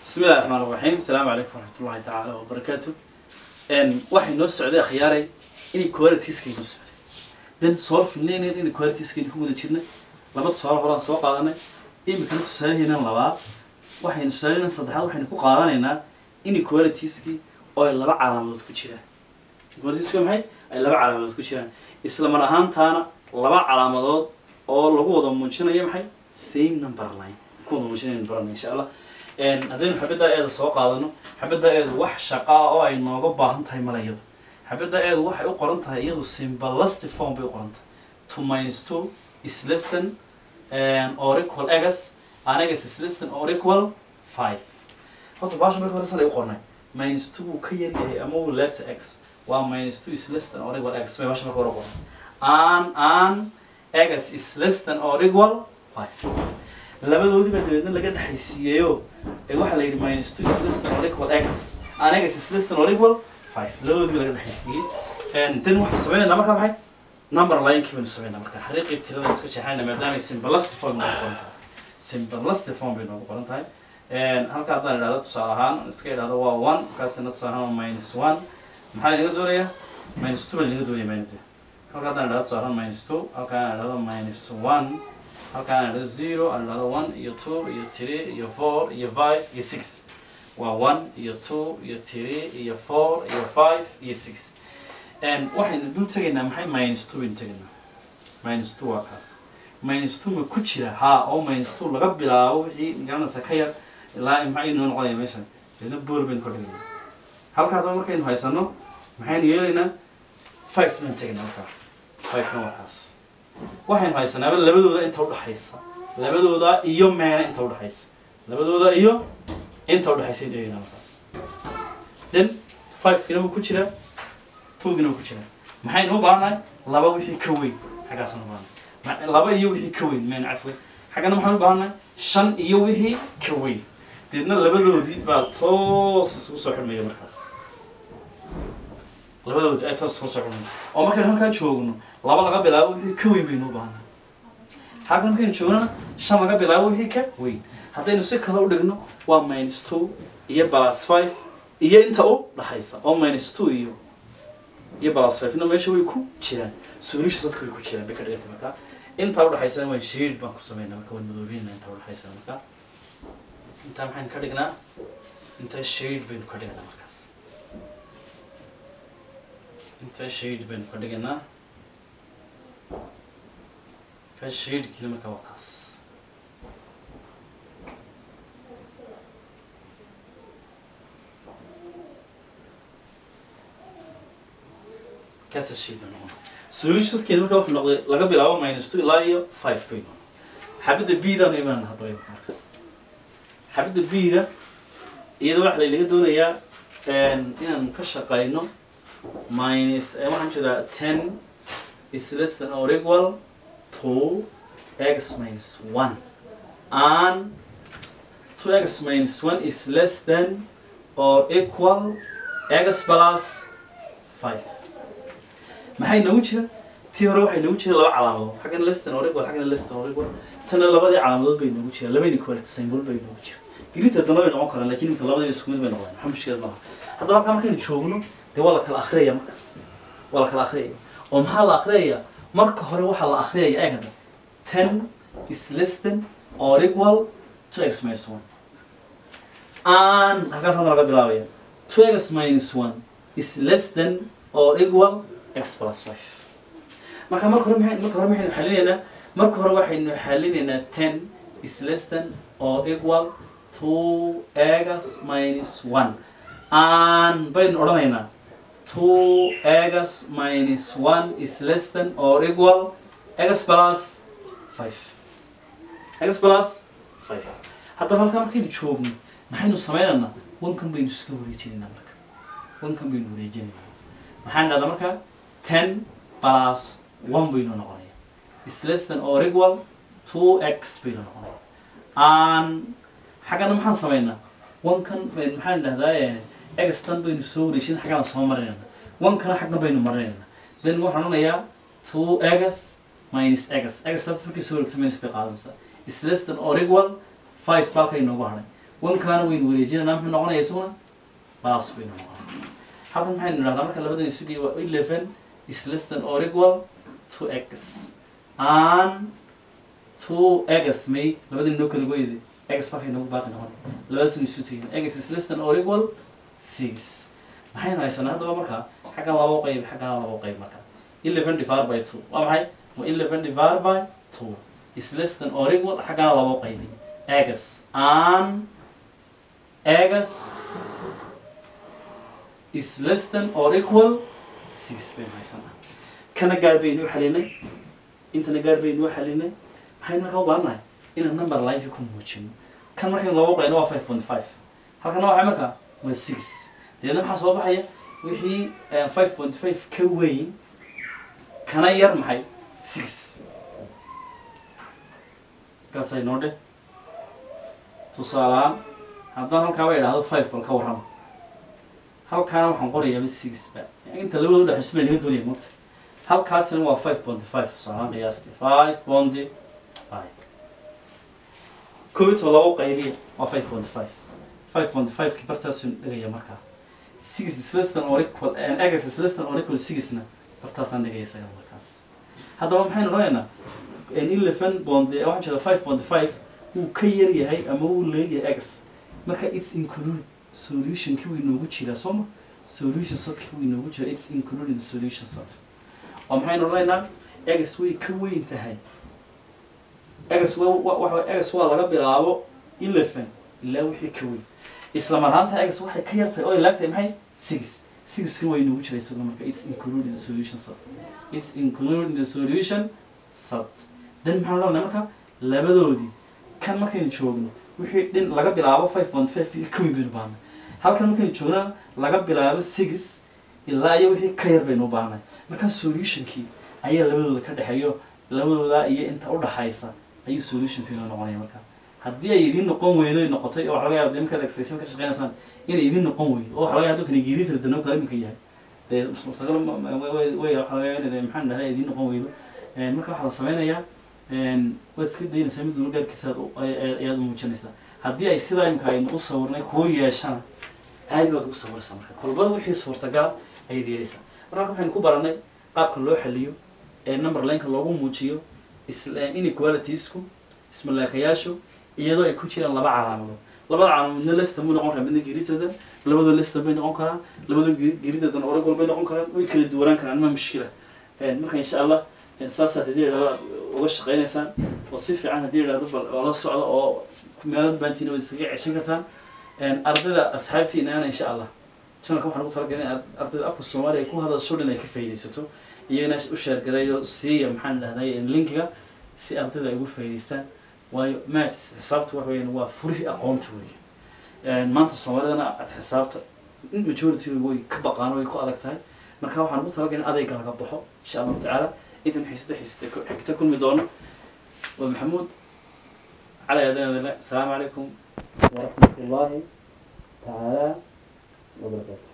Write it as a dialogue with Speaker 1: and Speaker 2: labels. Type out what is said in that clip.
Speaker 1: bismi illahi raxmaan raxiim asalaamu calaykum waraxmatullahi tacaala wabarakaatu waxay noo socday akhyaaray inay qualitieskay noo socday then soo filnaynayn inay qualitieskayna ku guda jirnay laba tusaale horaan soo qaadanay imikana tusaalaheenan labaad waxaynu tusaalaheenan saddexaad waxaynu ku qaadanaynaa inequalitieskii oo ay laba calaamadood ku jiraan inequalitiesku waa maxay ay laba calaamadood ku jiraan isla mar ahaantaana laba calaamadood oo lagu wada muujinayo maxay same number line ku wada muujinaynu barana insha allah haddaynu xabaddaa eeda soo qaadano xabaddaa eedu wax shaqa ah oo ay nooga baahan tahay mala iyadu xabaddaa eedu waxay u qoran tahay iyadu symbolistic form bay u qoran tahay two minus two is less than or equal egas an egas is less than or equal five horta baasha marka hore san ay u qornay minus two wuu ka yar yahay ama wuu laabta x waa minus two is less than or equal x bay baasha marka hore u qornay an an egas is less than or equal five labadoodiba dabeedna laga dhexaysiiyeyo ee waxaa la yidhi minus two is less than or equal x an egas is less than or equal five labadoodiba laga dhexaysiiyey then waxaan sameynaynaa markaa maxay number line-kii baynu sameynaa marka xariiqii tirada iska jeexayna maadaamay symbolistic form noogu qoran tahay symbolistic form bay noogu qoran tahay halka haddaan idhahdo tusaale ahaan iska idhahdo waa one markaasina tusaale ahaan waa minus one maxaa laga doonayaa minus two baa laga doonaya maynade halka haddaan idhahdo tusaale ahaan minus two halka aan idhahdo minus one halka aan idhahdo zero aan idhahdo one iyo two iyo three iyo four iyo five iyo six waa one iyo two iyo three iyo four iyo five iyo six waxaynu dul tegaynaa maxay minus two baynu tegaynaa minus two waa kaas minus two ma ku jira haa oo minus two laga bilaabo wixii magaranaysa ka yar ilaa maxay inoo noqonaya meeshan deedna bool baynu ka dhigaynaa halka haddaba markaynu haysano maxaynu yeelaynaa five baynu tegaynaa markaa five-na waa kaas waxaynu haysanaaba labadooda inta udhaxaysa labadooda iyo meena inta udhaxaysa labadooda iyo inta udhaxaysa aynu eegaynaa markaas then five-kina wuu ku jiraa tugina ku jira maxaynu u baahannahay laba wixii ka weyn xaggaasaan u baahannahay laba iyo wixii ka weyn meen cafwe xaggana maxaan u baahannahay shan iyo wixii ka weyn deedna labadoodii baa toos isugu soo xidhmaya markaas labadoodi ay toos isugu soo xidhmaya oo markaynu halkaa joogno laba laga bilaabo wixii ka weyn baynu u baahannahay xagga markaynu joognana shan laga bilaabo wixii ka weyn haddaynu si kale u dhigno waa minus two iyo plus five iyo inta u dhaxaysa oo minus two iyo iyo balasfafina meesha way ku jiraan solutions dadka way ku jiraan bay ka dhiganta markaa intaa udhaxaysana waan shade baan ku sameynaa marka waan madoobinaa intaa udhaxaysana markaa intaa maxaynu ka dhignaa intaa shade baynu ka dhignaa markaas intaa shade baynu ka dhiganaa ka shadekiina markaa waa kaas kaasa shayba noqon solutionskeeda marka wuxuu noqday laga bilaabo minus two ilaa iyo five bay noqon xabadda b-dan imaan hadaba markaas xabadda b-da iyada waxa laynaga doonayaa inaan ka shaqayno minus waxaan jeedaa ten is less than or equal to x minus one and two x minus one is less than or equal x plus five maxay noogu jira tii hore waxay noogu jira laba calaamadood xaggana leston oregon xaggana leston oregon tana labadii calaamadood bay noogu jira labayna quality symbol bay noogu jira digriita dana bay noqon karaan lakin imika labadiiba isku mid bay noqdeen waxa mushkilad maaha haddaba halkaa markaynu joogno dee waa la kala akhriyaya marka waa la kala akhriyaya oo maxaa la akhriyaya marka hore waxaa la akhriyaya eeg hadda ten is leston or equal to x minus one and halkaas hadda laga bilaabaya two x minus one is less than or equal x plus five marka marka hore maxay marka hore maxaynu xalinaynaa marka hore waxaynu xalinaynaa ten is less than or equal to x minus one and baynu odhanaynaa two x minus one is less than or equal x plus five x plus five haddaba halkaa markaynu joogno maxaynu sameynaynaa wankan baynu iska wareejinaynaa marka wankan baynu wareejinaynaa maxaan dhahdaa marka ten plus one baynu noqonaya is less than or equal two x baynu noqonaya and xaggana maxaan sameynaa one-kan baynu maxaan dhahdaa x tan baynu soo wareejin xaggana soo marinayna one-kana xaggan baynu marinayna then waxaan odhanayaa two x minus x x taas markii soo wareegto minus bay qaadanaysaa is less than or equal five baalkay noogu hadhay wankaana waynu wareejinanaa muxuu noqonaya isaguna baas baynu noqonaya halkan maxaynu idhahdaa marka labadan isu geey waa eleven is less than or equal to x and two x may labadii noo kala goyday x markay noogu baaqi noqon labadaas isu tegin x is less than or equal six maxaynu haysanaa haddaba markaa xaggan labo qayb xaggan labo qayb marka eleven divided by two waa maxay waa eleven divided by two is less than or equal xaggana labo qaybi x and x is less than or equal six baynu haysanaa kana gaar baynu xalinay intana gaar baynu xalinay maxaynu markaa u baahannahay inaan number line ku muujino kan markaynu labo qayno waa five point five halkana waxay markaa waa six deedna maxaa soo baxaya wixii five point five ka weyn kana yar maxay six kaasay noo dhe tusaalehaan haddaan halkaaba idhaahdo five bal ka warrama halkaana waxaan qorayaaba six ba inta labada udhex isma naga doonaya mogta halkaasina waa five point five tusaalehaan qiyaastii five point five koob iyo labo qaybiya waa five point five five point five ki bartaasu dhigaya markaa six is less than or equal and x is less than or equal sixna bartaasaan dhigaya isaga markaas haddaba maxaynu odhanaynaa eleven bond waxaan jeeda five point five wuu ka yar yahay ama wuu leeyahay x marka its include solutionki wuu inoogu jiraa soo ma solution setki wuu inoogu jiraa its included in the solution set oo maxaynu odhanaynaa x way ka weyn tahay x waxa x waa laga bilaabo eleven ilaa wixii ka weyn isla marhaanta x waxay ka yartahay oo ay laagtahay maxay six sixkuna waa inoogu jiraa isaguna marka its included in the solution set its included in the solution set then maxaan odhanaya marka labadoodii kan markaynu joogno wixii dhin laga bilaabo five point five iyo ka weyn baynu baahnay halkan markaynu joognana laga bilaabo six ilaa iyo wixii ka yar baynu u baahnay marka solutionkii ayaa labadooda ka dhexeeyo labadooda iyo inta udhaxaysa ayuu solutionkii noo noqonaya marka haddii ay idiin noqon weydo ay noqotay oo waxa laga yaaba dee markaad exercise ka shaqeynaysaan inay idiin noqon weydo oo waxa laga yaaba dadkani geeritar danoo kala iminka yahay dee mustaqbal way waxa laga yaaba inay maxaan dhahay idiin noqon weydo marka waxaa la sameynayaa waad iska daynaysaa mid walba gaarkiisa ayaad muujinaysaa haddii ay sidaa imika aynu u sawirnay kuwo yeeshana aad baad ugu sawiraysaa marka kolba wixii suurtagal ayaad yeelaysaa marka waxaynu ku baranay qaabka loo xaliyo ee number lineka loogu muujiyo inequalitiesku ismaleekayaashu iyadoo ay ku jiraan laba calaamadood labada calaamadoodna lestan buu noqon karaa midna geritradan labadoo lestan bay noqon karaan labadoo geritradan oragol bay noqon karaan way kala duwanaan karaan ma mushkila marka insha allah saasaad haddii idhahdo uga shaqeynaysaan oo si fiican haddii idhahdo bal oo la socda oo meelada baantiina waad iskaga ceshan kartaan ardayda asxaabtiinaana insha allah channelka waxaan ugu talagalay in ardayda afka soomaaliya ay ku hadasho dhan ay ka faa'iidaysato iyagana u sheergareeyo siiya maxaan dhahday linkiga si ardayda ay ugu faa'iidaystaan waayo maths xisaabta waxa weeyaan waa furihii aqoonta weeye maanta soomaalidana xisaabta majority way ka baqaan way ku adag tahay marka waxaan ugu talagalay in adayga laga baxo insha allahu tacaala intan xiisada xiisada xigta kulmi doono waa maxamuud cali adanadale asalaamu calaykum waraxmat ullaahi tacaala wabarakaatu